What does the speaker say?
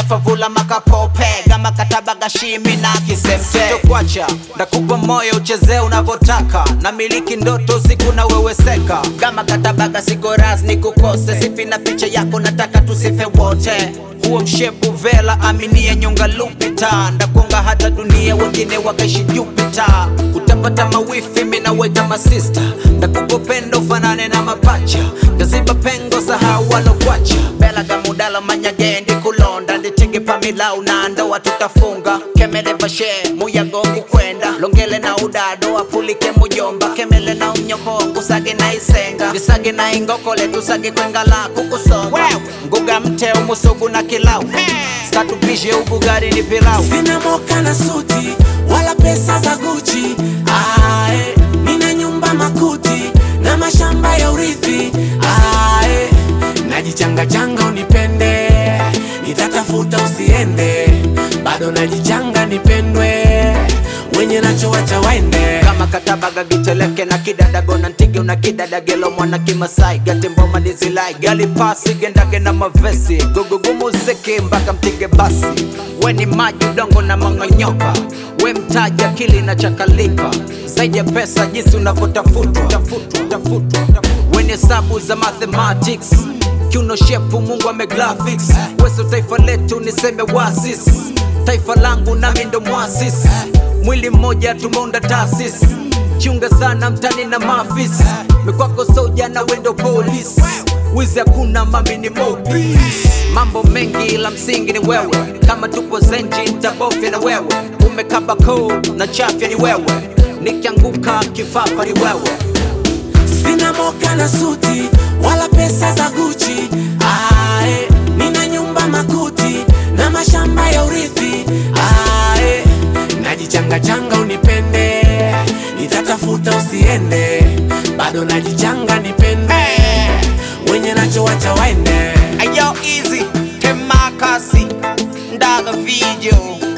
favula makapope gama kataba gashimi na kisemte sitokwacha ndakupa moyo uchezee unavyotaka na miliki ndoto siku na weweseka gama katabaga siko rasni kukose sifi na picha yako nataka tusife wote huo mshepu vela aminie nyonga lupita ndakonga hata dunia wengine wakaishi jupita utapata mawifi minaweta masista ndakupa pendo fanane na mapacha ndaziba pengo sahau walokwacha bela gamudala manyagendi kulonda nditege pamilau na ndoa tutafunga kemele vashe muyago kukwenda longele na udado apulike mujomba kemele na umnyoko kusage na isenga visage na ingokole tusage kwengala kukusonga nguga mte umusugu na kilau satupishe ubugari ni pilau Sina moka na suti wala pesa za Gucci. Ae, nina nyumba makuti na mashamba ya urithi. Ae, najichanga changa unipende, nitatafuta usiende, bado najichanga nipendwe, wenye nacho wacha waende. kama katabaga giteleke na kidadago na ntige una kidadagelo mwana kimasai gatemboma dizilai gali pasi gendage na mavesi gugugu muziki mpaka mtige basi we ni maji udongo na mang'onyoka we mtaji akili na chakalika zaidi ya pesa jinsi unavyotafutwa tafutwa, tafutwa, tafutwa. we ni hesabu za mathematics kiuno shepu mungu amegraphics weso taifa letu niseme wasis taifa langu nami ndo mwasis mwili mmoja tumeunda taasisi chunga sana mtani na mafis mikwako soja na wendo polis wizi hakuna mami ni mobi mambo mengi la msingi ni wewe kama tupo zenji tabofya na wewe umekaba koo na chafya ni wewe nikianguka kifafa ni wewe Sina moka na suti wala pesa za Gucci. Ae, nina nyumba makuti na mashamba ya urithi. Ae, najichanga changa unipende, nitatafuta usiende, bado najichanga nipende, wenye nacho wacha waende. Ayo easy, temakasi, ndaga video